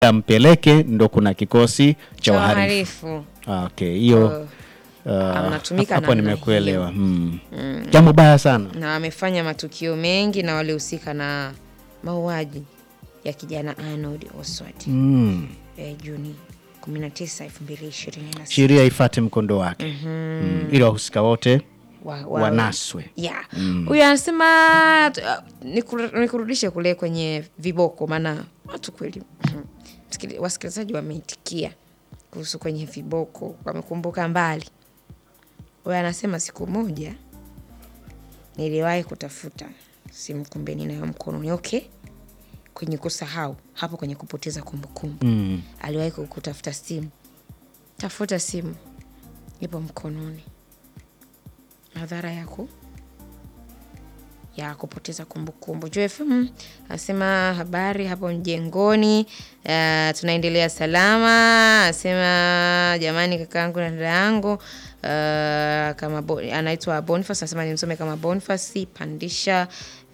ampeleke ndo kuna kikosi cha cha wahalifu. wahalifu Ah, Okay, hiyo Uh, ah, anatumika hapo namna nimekuelewa. hiyo. Hmm. Jambo baya sana. na wamefanya matukio mengi na walihusika na mauaji ya kijana Arnold Oswald Hmm. eh, Juni 19, 2026. Sheria ifate mkondo wake mm. ili wahusika wote Wa- wa- wanaswe. ya huyu anasema t- uh, nikur- nikurudishe kule kwenye viboko, maana watu kweli msikili- wasikilizaji wameitikia kuhusu kwenye viboko, wamekumbuka mbali. Huyu anasema siku moja niliwahi kutafuta simu, kumbe ninayo mkononi. Okay, kwenye kusahau hapo, kwenye kupoteza kumbukumbu Mm. aliwahi ku- kutafuta simu, tafuta simu, ipo mkononi. Madhara yako ya kupoteza kumbukumbu. Joy FM asema habari hapo mjengoni, uh, tunaendelea salama. Asema jamani, kakaangu na dada yangu uh, kama Bo- anaitwa Boniface, anasema nimsome kama Boniface pandisha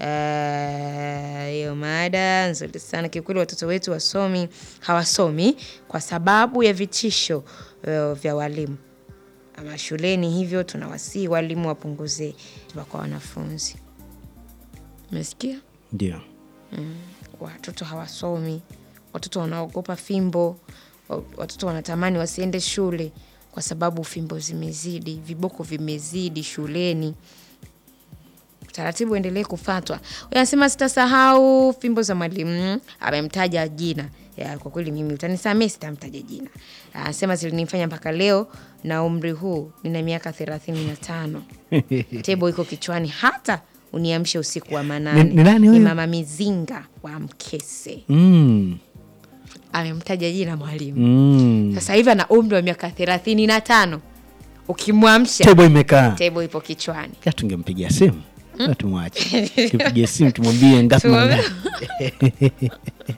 uh, hiyo mada nzuri sana kiukweli. Watoto wetu wasomi hawasomi kwa sababu ya vitisho uh, vya walimu ama shuleni, hivyo tunawasihi walimu wapunguze kwa wanafunzi. Umesikia? Ndio. Watoto hawasomi, watoto wanaogopa fimbo, wa- watoto wanatamani wasiende shule kwa sababu fimbo zimezidi, viboko vimezidi shuleni. Taratibu endelee kufatwa. Huyu anasema sitasahau fimbo za mwalimu, amemtaja jina. Ya, kwa kweli mimi utanisamee, sitamtaja jina. Anasema zilinifanya mpaka leo na umri huu nina miaka thelathini na tano tebo iko kichwani hata uniamshe usiku wa manane. Ni- ni nani huyu? mama Mizinga wa Mkese, Mm. amemtaja jina mwalimu. Mm. Sasa hivi ana umri wa miaka thelathini na tano ukimwamsha Tebo imekaa. tebo ipo kichwani. Ka tungempigia simu mm. tumwache tupigie simu tumwambie ngapi Tumwambie- mangapi.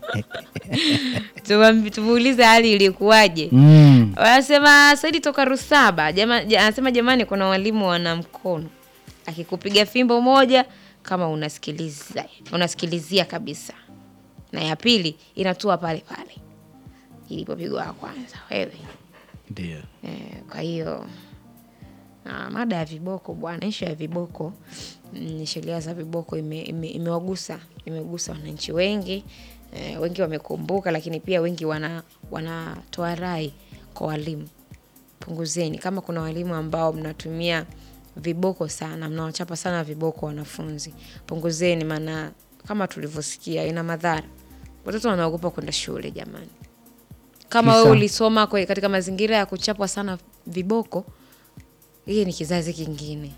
Tumwambi- Tumuulize hali ilikuwaje. Mm. Wanasema Saidi toka Rusaba jama, ja, anasema jamani, kuna walimu wana mkono, akikupiga fimbo moja kama unasikiliza unasikilizia kabisa, na ya pili inatua pale pale ilipopigwa ya kwanza wewe. Ndio. Eh, kwa hiyo ah, mada ya viboko bwana, ishu ya viboko mm, sheria za viboko ime- ime- imewagusa imegusa wananchi wengi eh, wengi wamekumbuka, lakini pia wengi wana wanatoa rai kwa walimu, punguzeni. Kama kuna walimu ambao mnatumia viboko sana, mnawachapa sana viboko wanafunzi, punguzeni, maana kama tulivyosikia ina madhara. Watoto wanaogopa kwenda shule jamani kama Kisa? wewe ulisoma kwe- katika mazingira ya kuchapwa sana viboko, hii ni kizazi kingine.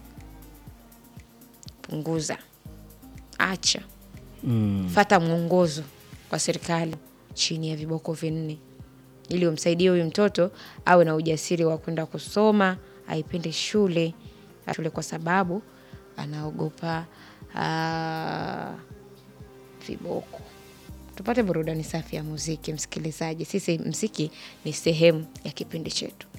Punguza, acha, Mm. fata mwongozo kwa serikali chini ya viboko vinne, ili umsaidie huyu mtoto awe na ujasiri wa kwenda kusoma, aipende shule shule, kwa sababu anaogopa ah, viboko. Tupate burudani safi ya muziki, msikilizaji. Sisi mziki ni sehemu ya kipindi chetu.